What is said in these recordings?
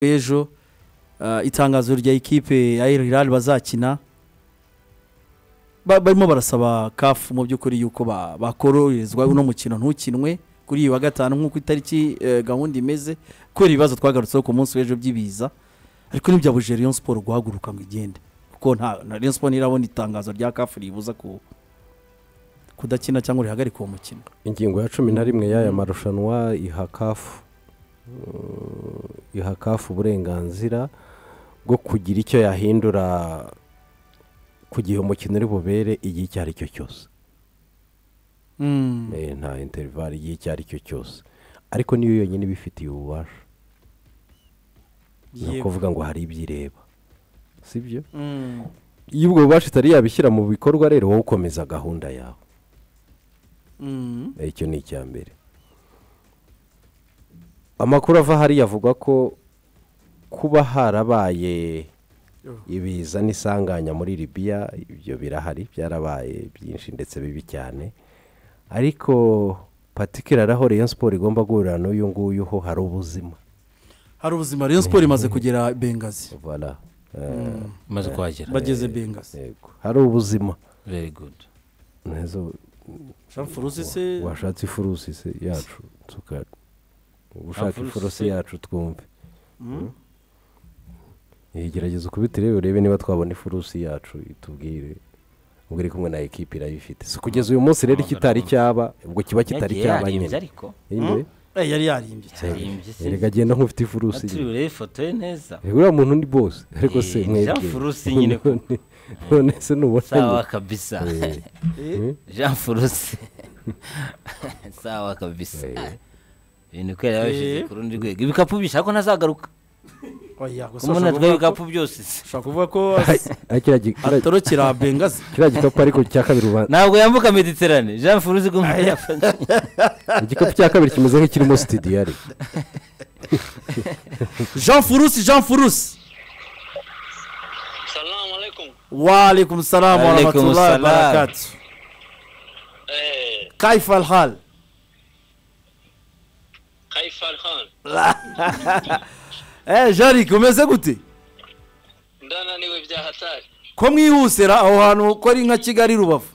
b'ejo ah, itangazo rya ekipe ya El Hilal bazakina Ba- barimo barasaba kafu mu by'ukuri yuko ba- bakoroherezwa uno mukino ntukinwe kuri iyi wa gatanu nk'uko itariki eh, gahunda imeze kubera ibibazo twagarutseho ku munsi w'ejo by'ibiza ariko ntibyabujije Rayon Sport guhaguruka ngo igende kuko nta na Rayon Sport ntirabona itangazo rya kafu ribuza ku kudakina cyangwa rihagarika uwo mukino ingingo ya cumi na rimwe y'aya marushanwa iha kafu iha kafu uburenganzira bwo kugira icyo yahindura ku gihe umukino uri bubere igihe icyo ari cyo cyose Eh, nta interivari igihe icyo ari cyo cyose ariko niyo yonyine ibifitiye ububasha ni Yego. ukuvuga ngo hari ibyo ireba si byo Mm. iyo ubwo bubasha itari yabishyira mu bikorwa rero wowe ukomeza gahunda yawe Mm. Eh, icyo ni icya mbere amakuru ava hariya avuga ko kuba harabaye ibiza n'isanganya muri libiya ibyo birahari byarabaye byinshi ndetse bibi cyane ariko patikirari aho Rayon siporo igomba guhurira n'uyu nguyu ho hari ubuzima hari ubuzima Rayon Sport imaze kugera Bengazi Voilà. Eh, umaze kuhagera bageze Bengazi yego. hari ubuzima very good Ntezo- Furusi se washatse ifurusi se yacu tuka ushaka Ifurusi ifurusi se. yacu twumve Eh, gerageza ukubitire urebe niba twabona ifurusi yacu itubwire ubwo iri kumwe na ekipi irayifite si kugeza uyu munsi rero ikitari cyaba ubwo kiba kitari Yagiye cyaba yarimbye nyine ariko Yindi? Eh, yari yarimbye cyane yarimbye se erega agenda nk'ufite ifurusi turi nyine. urebe ifoto ye neza Eh, uriya muntu ni bose ariko se Eh, mwebwe Jean Furusi nyine koko. None- none se sawa nubona kabisa Eh. Eh, jean furusi sawa kabisa Eh. ibintu kubera yabashyize Eh. ku rundi rwego ibikapu bishaka ko ntazagaruka oya, gusa umuntu ushaka atwaye kuvuga ko- ibikapu byose se. ushaka kuvuga ko atorokera Bengazi kiriya gikapu ariko cya kabiri uba- ntabwo yambuka mediterane jean furusi ko muri igikapu cya kabiri kimeze nk'ikirimo sitidiyari Jean Furusi Jean Furusi salamu alaikum wa alaikum salam wa Alaikum rahmatullahi salam. wa barakatuh eh kaifa alhal kaifa alhan eh Jarick umeze gute ndananiwe bya hatari ko mwihusera aho hantu ko ari nka Kigali Rubavu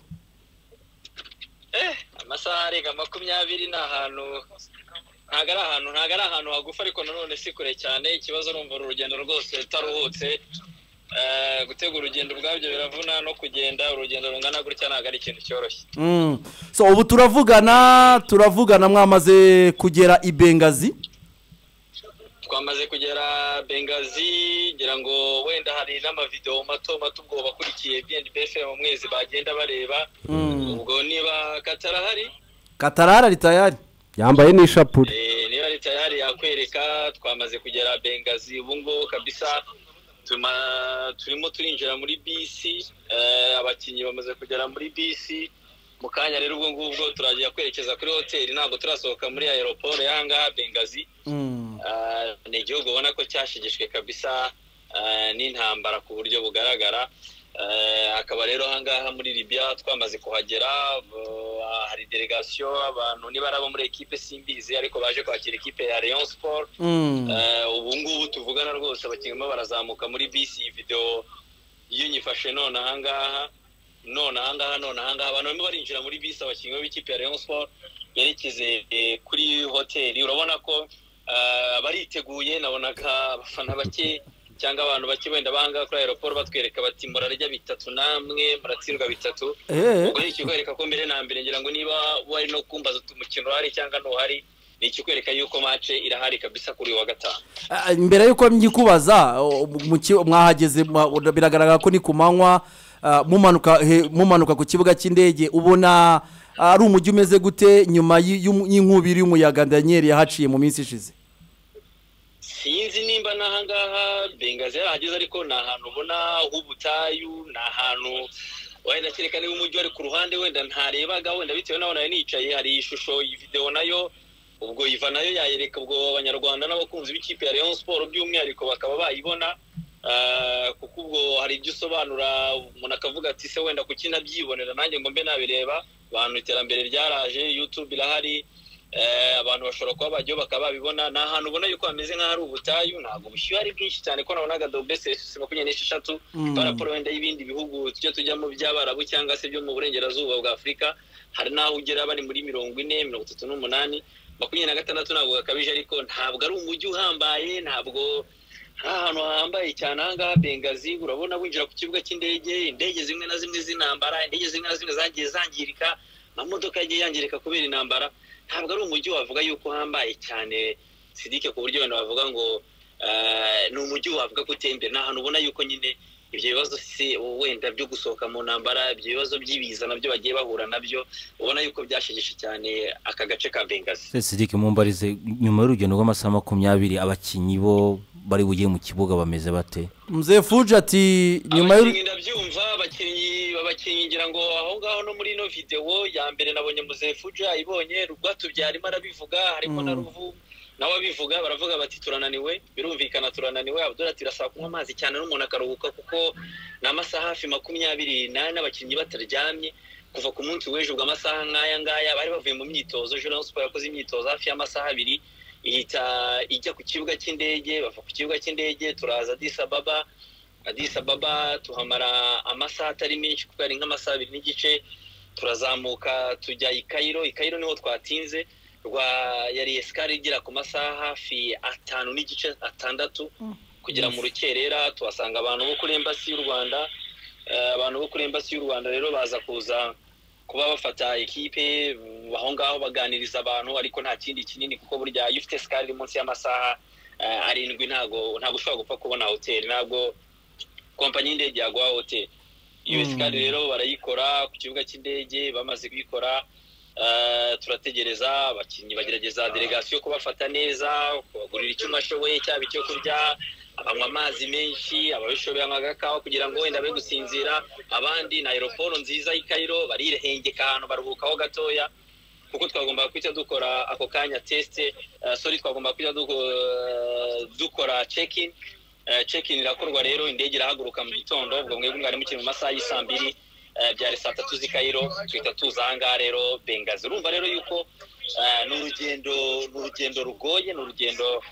eh amasaha arenga makumyabiri ni ahantu ntabwo ari ahantu ntabwo ari ahantu hagufi ariko nanone si kure cyane ikibazo urumva uru rugendo rwose rutaruhutse Eh, gutegura urugendo ubwabyo biravuna no kugenda urugendo rungana gutya ntabwo ari ikintu cyoroshye Mm. so ubu turavugana turavugana mwamaze kugera i Bengazi twamaze kugera bengazi ngira ngo wenda hari n'amavidewo mato mato ubwo bakurikiye bnbf mu mwezi bagenda bareba ubwo niba katarahari Katarara ritayari yambaye n'ishapure Eh, niba leta yahari yakwereka twamaze kugera bengazi ubu ngubu kabisa tuma- turimo turinjira muri bisi eh, abakinnyi bamaze kugera muri bisi mu kanya rero ubwo ngubwo turagiye kwerekeza kuri hoteli ntabwo turasohoka muri aeroport y'ahangaha bengazi Mm. Ah, ni igihugu ubona ko cyashigishwe kabisa ah, n'intambara ku buryo bugaragara Ah, akaba rero ahangaha muri libya twamaze kuhagera ah, hari delegasiyo abantu niba bo muri ekipe simbizi ariko baje kwakira ekipe ya Rayon Sport Mm. Eh, ubu ngubu tuvugana rwose abakinnyi barazamuka muri bisi iyi videwo iyo nyifashe none ahangaha none ahangaha none ahangaha abantu barimo barinjira muri bisi abakinnyi b'ikipe ya Rayon Sport yerekeze eh, kuri hoteli urabona ko eh, bariteguye nabonaga abafana bake cyangwa abantu bake wenda bahangaha kuri aeroport batwereka bati murarya bitatu namwe muratsindwa bitatu eh ubwo ni ikikwereka ko mbere na mbere ngira ngo niba wari no kumbaza uti umukino uhari cyangwa ntuhari ni ikikwereka yuko mace irahari kabisa kuri uyu wa gatanu Ah, mbere y'uko mbyikubaza o- mu ki- mwahageze mwa- ura- biragaragara ko ni ku manywa ah, mumanuka he- mumanuka ku kibuga cy'indege ubona ari umujyi umeze gute nyuma y'i- y'umu- y'inkubi y'umuyaga daniyeli yahaciye mu minsi ishize sinzi nimba n'ahangaha bengazi yarahageze ariko ni ahantu ubona h'ubutayu ni ahantu wenda kereka niba umujyi wari ku ruhande wenda ntarebaga wenda bitewe n'aho nayo nicaye hari ishusho iyi videwo nayo ubwo iva nayo yayereka ubwo abanyarwanda n'abakunzi b'ikipe ya Rayon Sport by'umwihariko bakaba bayibona Ah, kuko ubwo hari ibyo usobanura umuntu akavuga ati se wenda kuki ntabyibonera nanjye ngo mbe nabireba abantu iterambere ryaraje youtube irahari eh, abantu bashobora kuba bajyaho bakaba babibona ni ahantu ubona yuko hameze nk'ahari ubutayu ntabwo ubushyuhe ari bwinshi cyane ko nabonaga dobesesi makumyabiri n'esheshatu Mm. baraporo wenda y'ibindi bihugu tujya tujyamo by'abarabu cyangwa se byo mu burengerazuba bwa afurika hari n'aho ugera bari muri mirongo ine mirongo itatu n'umunani makumyabiri na gatandatu ntabwo gakabije ariko ntabwo ari umujyi uhambaye ntabwo ari ahantu hahambaye cyane aha ngaha bengazi urabona winjira ku kibuga cy'indege indege zimwe na zimwe z'intambara indege zimwe na zimwe zagiye zangirika amamodoka yagiye yangirika kubera intambara ntabwo ari umujyi wavuga yuko uhambaye cyane sidike ku buryo abantu bavuga ngo eh, ni umujyi wavuga ko uteye imbere ni ahantu ubona yuko nyine ibyo bibazo se wenda byo gusohoka mu ntambara ibyo bibazo by'ibiza nabyo bagiye bahura nabyo ubona yuko byashegeshe cyane aka gace ka bengazi sidike mumbarize nyuma y'urugendo rw'amasaha makumyabiri abakinnyi bo bari bugiye mu kibuga bameze bate mzee fuji ati nyuma y'uru- abakinnyi ndabyumva abakinnyi abakinnyi ngira ngo aho ngaho no muri ino videwo ya mbere nabonye muzefuja ayibonye rwatubyarimo arabivuga harimo na ruvu nawe abivuga baravuga bati turananiwe birumvikana turananiwe abdul ati birasaba kunywa amazi cyane n'umuntu akaruhuka kuko ni amasaha hafi makumyabiri n'ane abakinnyi bataryamye kuva ku munsi w'ejo ubwo amasaha nk'aya ngaya bari bavuye mu myitozo jurano siporo yakoze imyitozo hafi y'amasaha abiri ihita ijya ku kibuga cy'indege bava ku kibuga cy'indege turaza disababa Addis Ababa tuhamara amasaha atari menshi kuko ari nk'amasaha abiri n'igice turazamuka tujya i Cairo i Cairo niho twatinze rwa yari esikari igera ku masaha hafi atanu n'igice atandatu kugera mu rukerera tuhasanga abantu bo kuri embassy y'u Rwanda Eh, abantu bo kuri embassy y'u Rwanda rero baza kuza kuba bafata ikipe mm, aho ngaho baganiriza abantu ariko nta kindi kinini kuko burya iyo ufite esikari iri munsi y'amasaha eh, arindwi ntago ntago ushobora gupfa kubona hoteli ntabwo kompanyi y'indege yaguha hoteli iyo esikari rero barayikora ku kibuga cy'indege bamaze kuyikora eh, turategereza abakinnyi bagerageza delegasiyo kubafata neza kubagurira icyo umwe ashoboye cyaba icyo kurya abanywa amazi menshi ababishoboye anywa agakawa kugira ngo wenda be gusinzira abandi na aeroporo nziza y'i Cairo barirengeka ahantu baruhukaho gatoya kuko twagomba kujya dukora ako kanya tesite sori twagomba kujya duko- dukora cekin cekin irakorwa rero indege irahaguruka mu gitondo ubwo mwebwe mwari mukiri mu masaha y'i saa mbiri eh, byari saa tatu z'i kayiro tuhita tuza aha ngaha rero bengazi urumva rero yuko eh, ni urugendo ni urugendo rugoye ni urugendo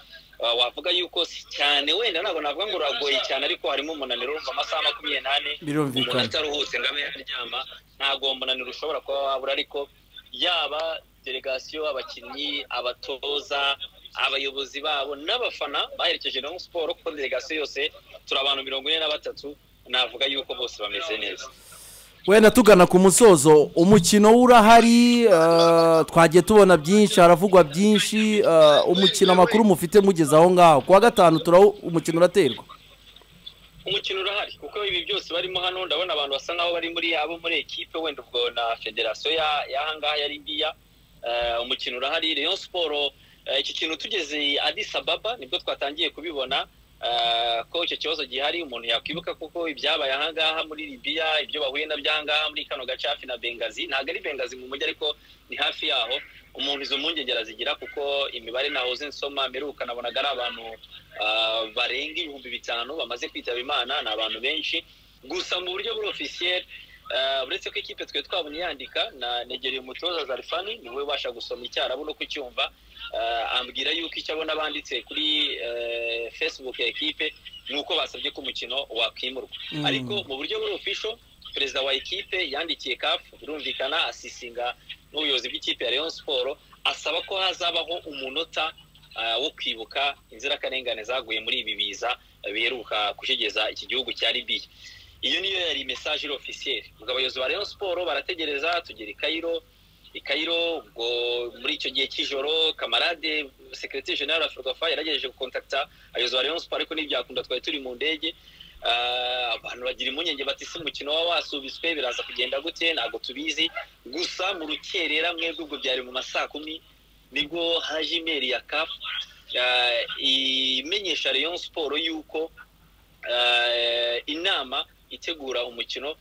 eh, wavuga yuko si cyane wenda ntabwo navuga ngo ruragoye cyane ariko harimo umunaniro urumva amasaha makumyabiri n'ane Birumvikana. umuntu ataruhutse ngo abe yaryama ntabwo uwo munaniro ushobora kuba wabura ariko yaba delegasiyo abakinnyi abatoza abayobozi babo n'abafana baherekeje na Rayon siporo kuko delegasiyo yose turi abantu mirongo ine na batatu navuga yuko bose bameze neza wenda tugana ku musozo umukino urahari eh, twagiye tubona byinshi haravugwa byinshi eh, umukino amakuru mufite mugeze aho ngaho ku wa gatanu turawu umukino uraterwa umukino urahari kuko ibi byose barimo hano ndabona abantu basa nkaho bari muri abo muri ekipe wenda ubwo na federasiyo ya- y'aha ngaha ya libiya Eh, umukino urahari rayon siporo eh, iki kintu tugeze adisa baba nibwo twatangiye kubibona eh, ko icyo kibazo gihari umuntu yakwibuka kuko ibyabaye aha ngaha muri libiya ibyo bahuye nabyo aha ngaha muri kano gace hafi na bengazi ntabwo ari bengazi mu mujyi ariko ni hafi yaho umuntu izo mpungenge arazigira kuko imibare nahoze nsoma mperuka nabonaga ari abantu ah, barenga ibihumbi bitanu bamaze kwitaba imana ni abantu benshi gusa mu buryo buri ofisiyeri uretse ko ikipe twe twabonye yandika na negereye umutoza zarifani niwe ubasha gusoma icyo arabona uko icyumva Ah, ambwira yuko icyo abona banditse kuri eh, facebook ya ekipe ni uko basabye ko umukino wakwimurwa Mm. ariko mu buryo buri ofisho perezida wa ekipe yandikiye kafu birumvikana asisinga n'ubuyobozi bw'ikipe ya Rayon siporo asaba ko hazabaho umunota ah, wo kwibuka inzirakarengane zaguye muri ibi biza biheruka kushegeza iki gihugu cya libiya iyo niyo yari mesaje iri ofisiyeri ubwo abayobozi ba Rayon siporo barategereza tugera i Cairo i Cairo ubwo muri icyo gihe cy'ijoro kamarade sekireti jenera ferwafa yaragejeje gukontakita abayobozi ba Rayon siporo ariko ntibyakunda twari turi mu ndege Ah, abantu bagira impungenge bati se umukino waba wasubitswe biraza kugenda gute ntabwo tubizi gusa mu rukerera mwebwe ubwo byari mu ma saa kumi nibwo haje imeri ya kafu imenyesha Rayon siporo yuko eh, inama itegura umukino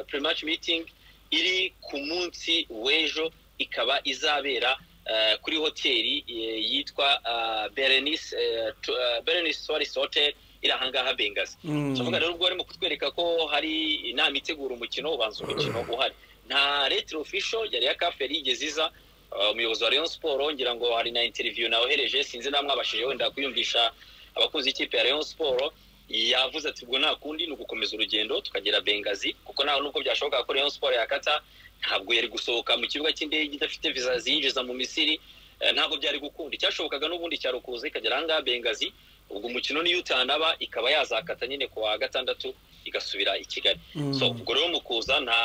pre-match meeting iri ku munsi w'ejo ikaba izabera eh, kuri hoteli eh, yitwa eh, berenice eh, tu- eh, berenice suarez hotel iri ahangaha bengazi tuvuga rero ubwo barimo kutwereka ko hari inama itegura umukino ubanza umukino uhari nta retiro ofisho yari ya kafu yari yigeze iza Uh, umuyobozi wa Rayon Sport ngira ngo hari na interview nawohereje sinzi namwabashije wenda kuyumvisha abakunzi y'ikipe ya Rayon Sport yavuze ati ubwo nta kundi ni ugukomeza urugendo tukagera Bengazi kuko ntaho nubwo byashoboka ko Rayon Sport yakata ntabwo yari gusohoka mu kibuga cy'indege idafite visa ziyinjiza mu Misiri Eh, ntabwo byari gukunda icyashobokaga n'ubundi cyari ukuza ikagera ahangaha Bengazi ubwo umukino niyo utanaba ikaba yazakata nyine ku wa gatandatu igasubira i Kigali so ubwo rero mu kuza nta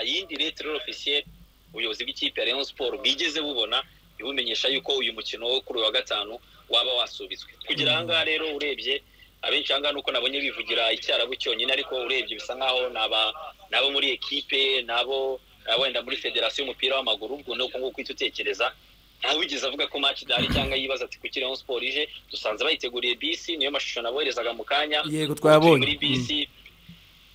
yindi lettre officielle ubuyobozi bw'ikipe ya Rayon Sport bwigeze bubona ibumenyesha yuko uyu mukino wo kuri uyu wa gatanu waba wasubitswe kugera ahangaha rero urebye abenshi ahangaha nuko nabonye bivugira icyarabu cyonyine ariko urebye bisa nk'aho ni aba- ni abo muri ekipe ni abo ni abo wenda muri federasiyo y'umupira w'amaguru ubwo ni uko nguko uhita utekereza ntawigeze avuga ko match idahari cyangwa yibaza ati kuki Rayon Sport ije dusanze bayiteguriye bisi niyo mashusho naboherezaga mu kanya Yego, twayabonye. muri bisi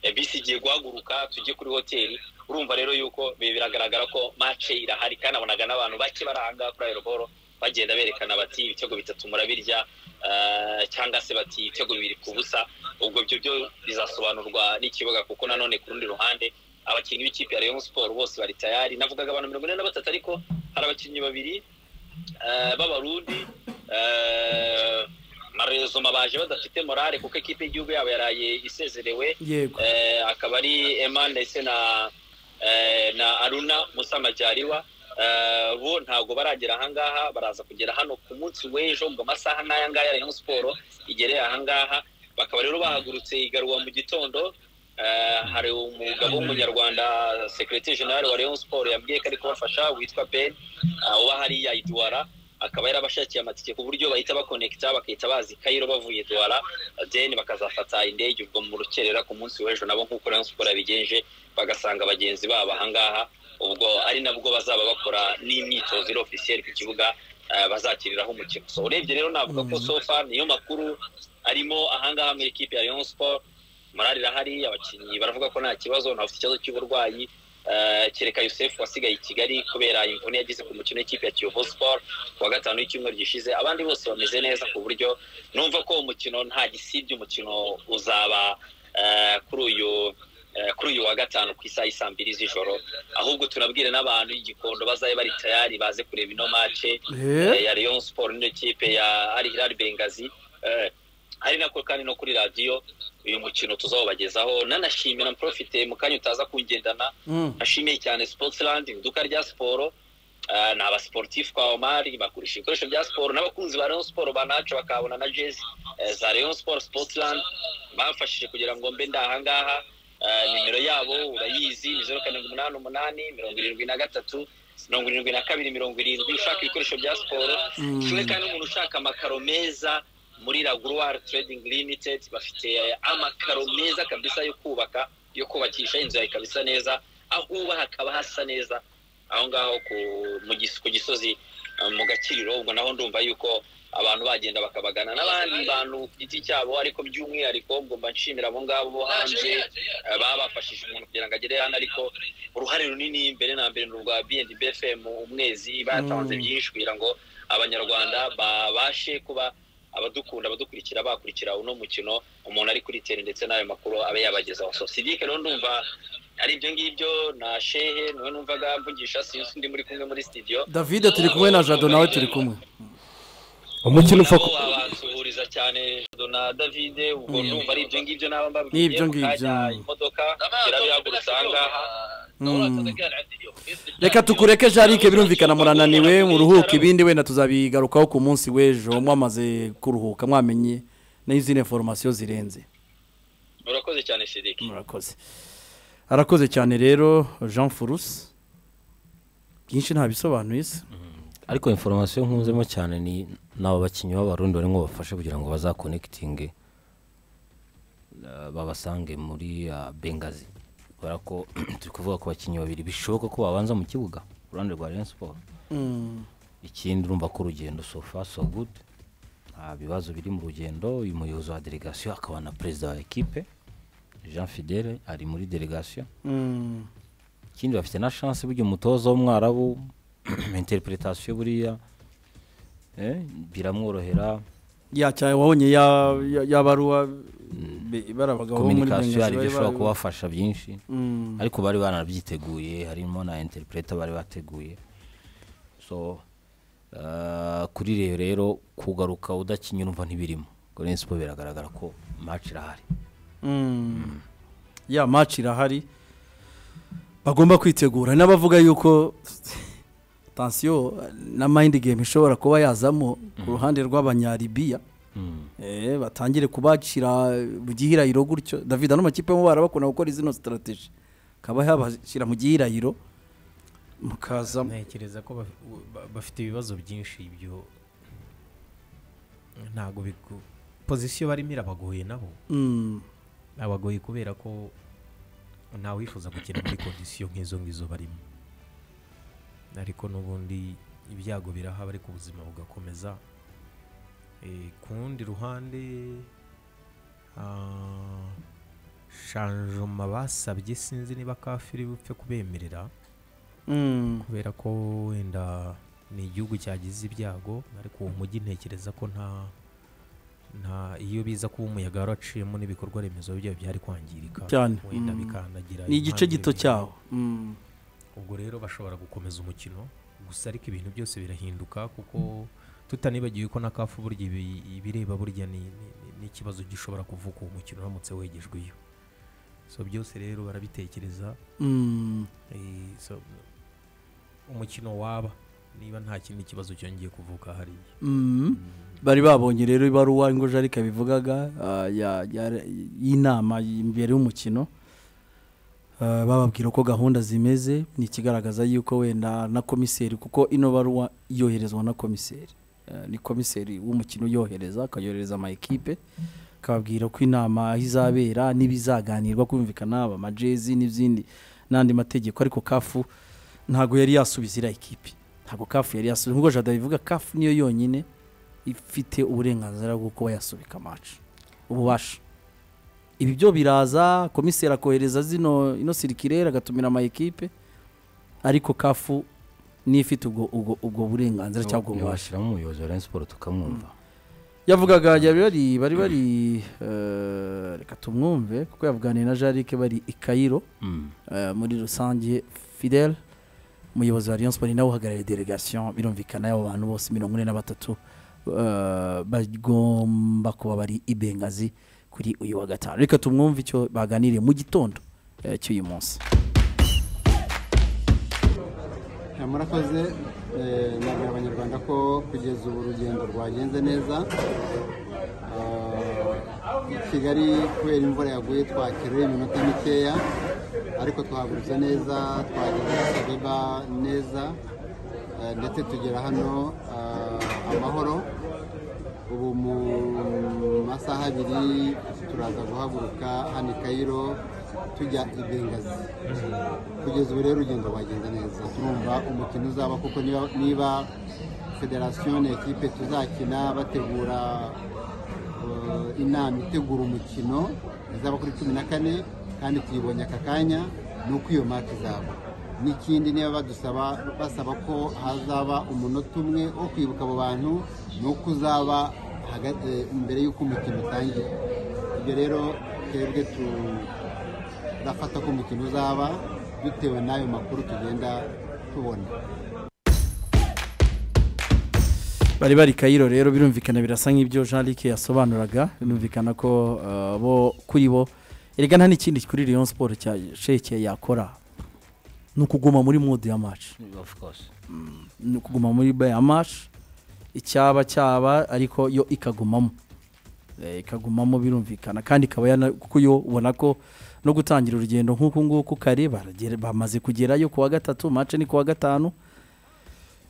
eh, bisi igiye guhaguruka tujye kuri hoteli urumva rero yuko bi- biragaragara ko mace irahari kandi abonaga n'abantu bake baranga kuri aeroboro bagenda berekana bati ibitego bitatu murabirya eh, cyangwa se bati ibitego bibiri ku busa ubwo ibyo byo bizasobanurwa n'ikibuga kuko nanone ku rundi ruhande abakinnyi b'ikipe ya Rayon Sport bose bari tayari navugaga abantu mirongo ine na batatu ariko hari abakinnyi babiri eh, b'abarundi eh, marezoma baje badafite morale kuko ekipe y'igihugu yabo yaraye isezerewe yego Eh, akaba ari Eman ndetse na eh, na Aruna Musa Majaliwa Eh, bo ntabwo baragera ahangaha baraza kugera hano ku munsi w'ejo ngo amasaha n'aya ngaya Rayon Sport igereye ahangaha bakaba rero bahagurutse igaruwa mu gitondo Eh, hari umugabo w'umunyarwanda secretary general wa Rayon Sport yabwiye ko ari kubafasha witwa Ben ah, uba hariya i Douala akaba yarabashakiye amatike ku buryo bahita bakonekita bakahita bazi Cairo bavuye Douala then bakazafata indege ubwo mu rukerera ku munsi w'ejo nabo nk'uko Rayon Sport yabigenje bagasanga bagenzi babo ahangaha ubwo ari nabwo bazaba bakora n'imyitozo iri officiel ku kibuga eh, bazakiriraho umukino so urebye rero navuga ko sofa niyo makuru arimo ahangaha mu ikipe ya Rayon Sport morale irahari abakinnyi baravuga ko nta kibazo nta ufite ikibazo cy'uburwayi eh, kereka Yusuf wasigaye i Kigali kubera imvune yagize ku mukino w'ikipe ya Kiyovu Sport ku wa gatanu w'icyumweru gishize abandi bose bameze neza ku buryo numva ko umukino nta gisibye umukino uzaba eh, kuri uyu eh, kuri uyu wa gatanu ku isaha y'i saa mbiri z'ijoro ahubwo tunabwire n'abantu igikondo bazabe bari tayari baze kureba ino mace Eh, eh, ya Rayon Sport n'iyo kipe ya Al Hilal Bengazi eh, ari nako kandi no kuri radiyo uyu mukino tuzawubagezaho nanashimira mprofite mu kanya utaza kungendana mm. nashimiye cyane Sportsland iduka rya siporo eh, ni abasiporutifu kwa Omari bagurisha ibikoresho bya siporo n'abakunzi ba Rayon Sport banacu bakabona na jezi eh, za Rayon Sport Sportsland bamfashije kugira ngo mbe ndahangaha Eh, nimero yabo urayizi ni zeru karindwi umunani umunani mirongo irindwi na gatatu mirongo irindwi na kabiri mirongo irindwi ushaka ibikoresho bya siporo kimwe kandi umuntu ushaka amakaro meza muri raguruwari Trading Limited bafite amakaro meza kabisa yo kubaka yo kubakisha inzu yawe ikaba isa neza aho uba hakaba hasa neza aho ngaho ku- mu gis- ku gisozi eh, mu gakiriro ubwo naho ndumva yuko abantu bagenda bakabagana n'abandi bantu ku giti cyabo ariko by'umwihariko ngomba nshimira abo ngabo bo hanze eh, baba bafashije umuntu kugira ngo agere hano ariko uruhare runini mbere na mbere ni urwa B&B FM umwezi batanze Mm. byinshi kugira ngo abanyarwanda babashe kuba abadukunda abadukurikira bakurikira uno mukino umuntu ari kuri tele ndetse n'ayo makuru abe yabagezaho so sidike rero ndumva ari ibyo ngibyo na shehe niwe numvaga mvugisha sinzi undi muri kumwe muri studio davide turi kumwe na jado nawe turi kumwe umukino upfa nabo ku- babasuhuriza cyane na David ubwo Mm. ndumva ari ibyo ngibyo naba mbabwiye Ni ibyo mu kanya ngibyo. imodoka irabihagurutsa ahangaha reka tukureke jarike birumvikana murananiwe muruhuke ibindi wenda tuzabigarukaho ku munsi w'ejo mwamaze kuruhuka mwamenye n'izindi foromasiyo zirenze murakoze cyane sidike murakoze arakoze cyane rero jean furusi byinshi ntabisobanuye se ariko inforomasiyo nkunzemo cyane ni n'abo bakinnyi b'abarundi barimo bafashe kugira ngo bazakonekitinge eh, babasange muri ah, bengazi kubera ko turi kuvuga ku bakinnyi babiri bishoboka ko babanza mu kibuga ku ruhande rwa rayon siporo ikindi urumva ko urugendo so far so good nta bibazo biri mu rugendo uyu muyobozi wa delegasiyo akaba na perezida wa ekipe jean fidele ari muri delegasiyo Mm. ikindi bafite na chance burya umutoza w'umwarabu interpretation buriya eh, biramworohera ya cyane wabonye ya- ya- yabaruwa be- bari abagabo bo muri communication hari bengazi ibyo bari ishobora bari- kubafasha byinshi Mm. ariko bari baranabyiteguye harimo na interpreter bari bateguye so ah, kuri reyo rero kugaruka udakinnye urumva ntibirimo Rayon Sport biragaragara ko match irahari ya maci irahari bagomba kwitegura n'abavuga yuko tansiyo na mayindi gemu ishobora kuba yazamo ku ruhande rw'abanyaribiya Eh, batangire kubacira mu gihirahiro gutyo david ano makipe mu bara bakunda gukora izino sitarategi akaba yabashyira mu gihirahiro mukazamo ntekereza ko baf- ba- bafite ibibazo byinshi ibyo ntabwo bigu pozisiyo barimo irabagoye nabo Mm, abagoye kubera ko ntawe wifuza gukina muri kondisiyo nk'izo ngizo barimo ariko n'ubundi ibyago birahaba ariko ubuzima bugakomeza Eh, ku rundi ruhande ah, shanjoma basabye sinzi niba kafiri bupfe kubemerera mm. kubera ko wenda ni igihugu cyagize ibyago ariko uwo mujyi ntekereza ko nta nta iyo biza kuba umuyaga waraciyemo n'ibikorwa remezo byabo byari kwangirika Cyane. wenda Mm. bikandagira ni igice impande gito bimwe. cyaho Mm. ubwo rero bashobora gukomeza umukino gusa ariko ibintu byose birahinduka kuko tutanibagiwe ko na kafu burya ibi- ibireba burya ni- ni- ni- n'ikibazo gishobora kuvuka uwo mukino uramutse wegejwe iyo so byose rero barabitekereza Mm. Eh, so, umukino waba niba nta kindi kibazo cyongeye kuvuka hariya Mm. bari babonye rero ibaruwa ingo jarika bivugaga ah, ya- ya- y'inama imbere y'umukino Ah, bababwira uko gahunda zimeze ni ikigaragaza yuko wenda na komiseri kuko ino baruwa yoherezwa na komiseri Ah, ni komiseri w'umukino uyohereza akayohereza amayikipe akababwira ko inama aho izabera n'ibizaganirwa kumvikana haba amajezi n'izindi n'andi mategeko ariko kafu ntabwo yari yasubiza iriya ikipe ntabwo kafu yari yasubiza nk'uko jada bivuga kafu niyo yonyine ifite uburenganzira bwo kuba yasubika amacu ububasha ibi byo biraza komiseri akohereza zino ino sirikirere agatumira ama ekipe ariko kafu niyo ifite ubwo ubwo ubwo burenganzira cyangwa ubwo bubasha bashyiramo umuyobozi wa Rayon Sport tukamwumva yavugaga yari bari bari bari eh, reka tumwumve kuko yavuganiye na jarike bari i kayiro Mm. eh, muri rusange fidel umuyobozi wa Rayon Sport nawe uhagarariye delegation birumvikana abo bantu bose mirongo ine na batatu eh, bagomba kuba bari i Bengazi kuri uyu wa gatanu reka tumwumve icyo baganiriye mu gitondo eh, cy'uyu munsi Ya, murakoze Eh, nabwira abanyarwanda ko kugeza ubu urugendo rwagenze neza Eh, i kigali kubera imvura yaguye twakerewe iminota mikeya ariko twahagurutse neza twageze abeba neza Eh, ndetse tugera hano eh, amahoro ubu mu masaha abiri turaza guhaguruka hano i kayiro tujya i bengazi kugeza ubu rero urugendo rwagenze neza turumva umukino uzaba kuko niba, niba federasiyo na ekipe tuzakina bategura eh, inama itegura umukino izaba kuri cumi na kane kandi tuyibonye aka kanya ni uko iyo mati izaba n'ikindi niba badusaba basaba ko hazaba umunota umwe wo kwibuka abo bantu ni uko uzaba haga- eh, mbere y'uko umukino utangira ibyo rero twebwe tu turafata ko umukino uzaba bitewe n'ayo makuru tugenda tubona bari bari kayiro rero birumvikana birasa nk'ibyo jean luc yasobanuraga birumvikana ko eh, bo kuri bo erega nta n'ikindi kuri Rayon Sport cya sheke yakora ni ukuguma muri mode ya match of course ni ukuguma muri baya mashi icyaba cyaba ariko yo ikagumamo Eh, ikagumamo birumvikana kandi ikaba yana- kuko yo ubona ko no gutangira urugendo nk'uku nguku kare baragera- bamaze kugerayo ku wa gatatu mace ni ku wa gatanu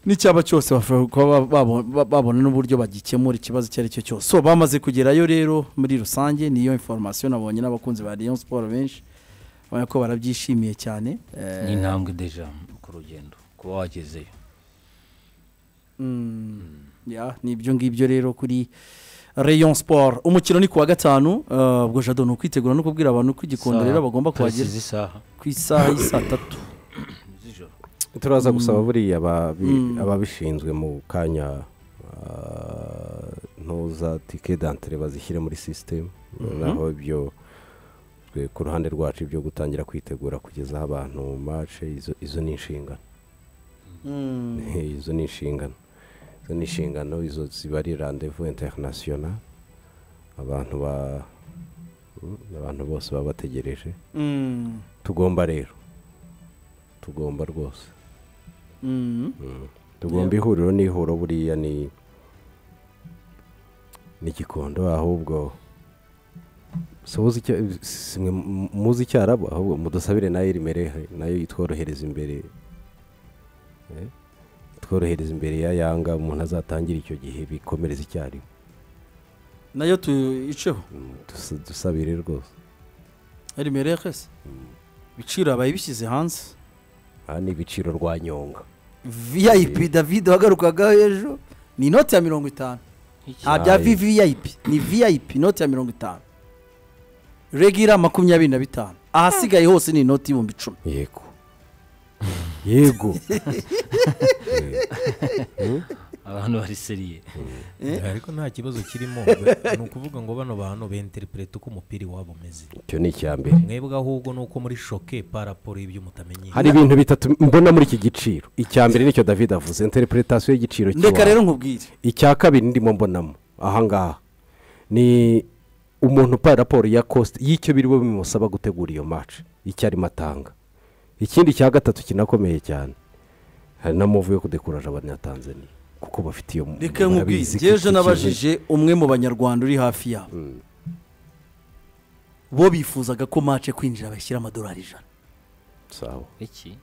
n'icyaba cyose bashobora kuba ba- babo- ba- babona n'uburyo bagikemura ikibazo icyo ari cyo cyose so bamaze kugerayo rero muri rusange niyo informasiyo nabonye n'abakunzi ba Rayon Sport benshi ubona ko barabyishimiye cyane Eh, ni intambwe deja ku rugendo kuba wagezeyo ya ni ibyo ngibyo rero kuri Rayon Sport umukino ni ku wa gatanu eh, ubwo jado ni ukwitegura no kubwira abantu ko igikondo rero bagomba kuhagera isaha ku isaha y'isaa tatu z'ijoro turaza gusaba buriya ababi- ababishinzwe mu kanya ah, ntuza tike dantire bazishyire muri sisitemu naho ibyo twe ku ruhande rwacu ibyo gutangira kwitegura kugeza aho abantu mace izo izo ni inshingano izo ni inshingano izo ni inshingano izo ziba ari randevu interinasiyona abantu ba abantu bose baba bategereje Mm. tugomba rero tugomba rwose Mm. tugomba ihuriro n'ihuro buriya ni ni gikondo ahubwo sobuze icyo simwe mu- muzi icyarabu ahubwo mudusabire nayo rimerehe nayo itworohereza imbere Eh, itworohereza imbere ya yanga umuntu azatangire icyo gihe bikomereza icyarimwe nayo tuyiceho Mm, dus- dusabire rwose rimereke se ibiciro abaye bishyize hanze aha ni ibiciro rwa nyonga vip david wagarukaga ejo ni inoti ya mirongo itanu nta bya Aye. vvip ni vip inoti ya mirongo itanu regira makumyabiri na bitanu ahasigaye hose ni inoti y'ibihumbi icumi yego yego abantu bari seriye ariko nta kibazo kirimo ni ukuvuga ngo bano bantu benteripurete uko umupira iwabo umeze icyo ni icya mbere mwebwe ahubwo ni uko muri shoke paraporo y'ibyo mutamenya hari ibintu bitatu mbona muri iki giciro icya mbere nicyo david avuze interpretation y'igiciro ndeka cy'iwabo. rero nkubwire icya kabiri ndimo mbonamo ahangaha ni umuntu upaye raporo ya kositi y'icyo biriwe bimusaba gutegura iyo maci icyo arimo atanga ikindi cya gatatu kinakomeye cyane hari na muvu yo kudekuraje abanyatanzaniya kuko bafite iyo reka nkubwire murabizi ko njye ejo iki kintu- nabajije umwe mu banyarwanda uri hafi yabo bo bifuzaga ko mace kwinjira bashyira amadolari ijana sawa iki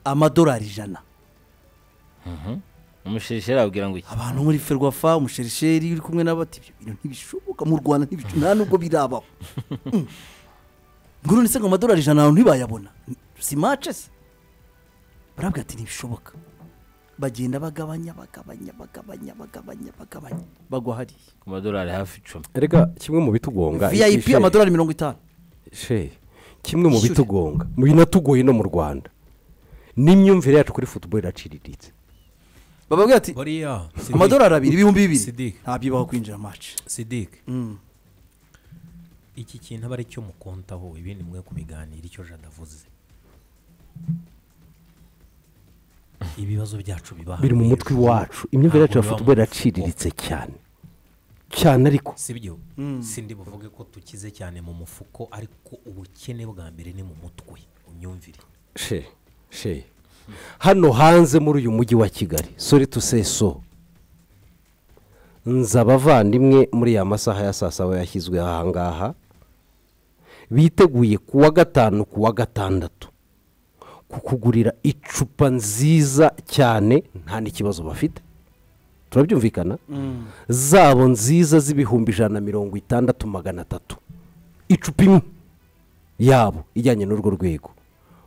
amadolari ijana umushisheri abwira ngo iki abantu muri ferwafa umusheri uri kumwe n'abati ibyo bintu ntibishoboka mu rwanda ntibishoboka nta nubwo birabaho Mm. ngo none se ngo amadolari ijana abantu ntibayabona si mace se barabwira ati ntibishoboka bagenda bagabanya bagabanya bagabanya bagabanya bagabanya bagwa hariya ku madolari hafi icumi reka kimwe mu bitugonga vip ishe- amadolari mirongo itanu she kimwe mu Ishyure. bitugonga mu binatugoye no mu rwanda n'imyumvire yacu kuri futuboro iraciriritse bababwira ati buriya Sidik- amadolari abiri ibihumbi bibiri Sidik. ntabyibaho kwinjira mace Sidik Mm. iki kintu aba ari cyo mukontaho ibindi mwe kubiganira icyo jada avuze ibibazo byacu biba biri mu hano mutwe hejuru. iwacu imyumvire yacu ya Ntabwo biba mu futuboro mufuka. iraciriritse cyane cyane ariko si byo sindi buvuge ko tukize cyane mu mufuko ariko ubukene bwa mbere ni mu mutwe unyumvire she she hano hanze muri uyu mujyi wa kigali sore tuseso nza abavandimwe muri ya masaha ya saa saba yashyizwe ahangaha biteguye kuwa gatanu kuwa gatandatu kukugurira icupa nziza cyane nta n'ikibazo bafite turabyumvikana zabo nziza z'ibihumbi ijana na mirongo itandatu magana atatu icupa imwe yabo ijyanye n'urwo rwego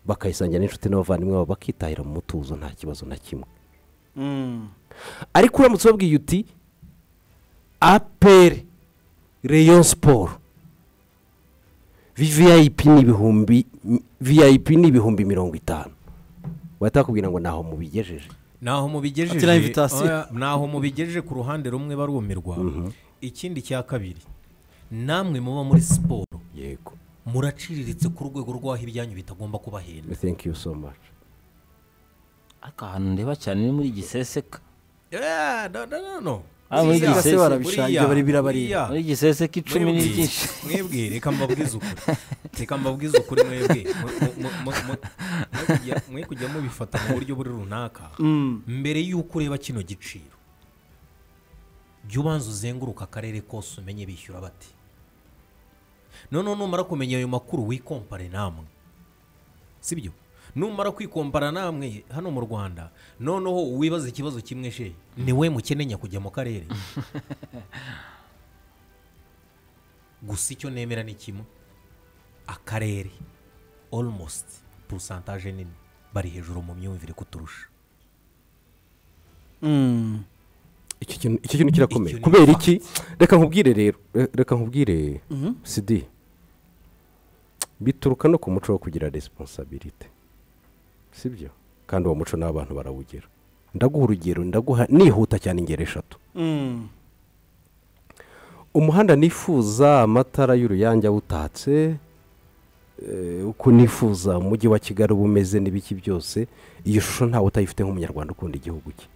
bakayisangira n'inshuti n'abavandimwe babo bakitahira mu mutuzo nta kibazo na kimwe ariko uramutse ubabwiye uti aperi reyo siporo viyayipi ni ibihumbi viyayipi ni ibihumbi mirongo itanu bahita bakubwira ngo ntaho mubigejeje naho mubigejeje Ati na invitation. oya, naho mubigejeje ku ruhande rumwe barumirwa ikindi cya kabiri namwe muba muri siporo yego muraciriritse ku rwego rw'aho ibyanyu bitagomba kubahenda thank you so much aka hantu ndeba cyane ni muri giseseka Eh, no, no, no, no. Ah, muri Buriya, Gisese barabishangira, bari- birabareba. buriya. muri giseseka icumi ni Mwebwe- byinshi mwebwe reka mbabwize ukuri reka mbabwize ukuri mwebwe Mu- mu- mu- mu- mwe kujya- mwe kujya mubifata mu buryo buri runaka mbere y'uko ureba kino giciro jya ubanza uzenguruka akarere kose umenye bishyura bati noneho numara kumenya ayo makuru wikompare namwe sibyo numara kwikompara namwe hano mu rwanda noneho wibaza ikibazo kimwe she ni we mukenenya kujya mu karere gusa icyo nemera ni kimwe akarere almost purusantaje nini bari hejuru mu myumvire kuturusha Mm. iki kintu iki kintu kirakomeye Icyo ni kubera fact. iki reka nkubwire rero re- reka nkubwire sidi bituruka no ku muco wo kugira resiponsabirite sibyo kandi uwo muco n'abantu barawugira ndaguha urugero ndaguha nihuta cyane ingero eshatu Mm. umuhanda nifuza amatara y'uruyange awutatse eh, uko nifuza umujyi wa kigali uba umeze n'ibiki byose iyo shusho ntawe utayifite nk'umunyarwanda ukunda igihugu cye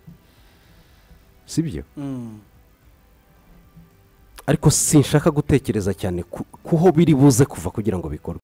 si byo Mm. ariko sinshaka gutekereza cyane ku- kuho biri buze kuva kugira ngo bikorwe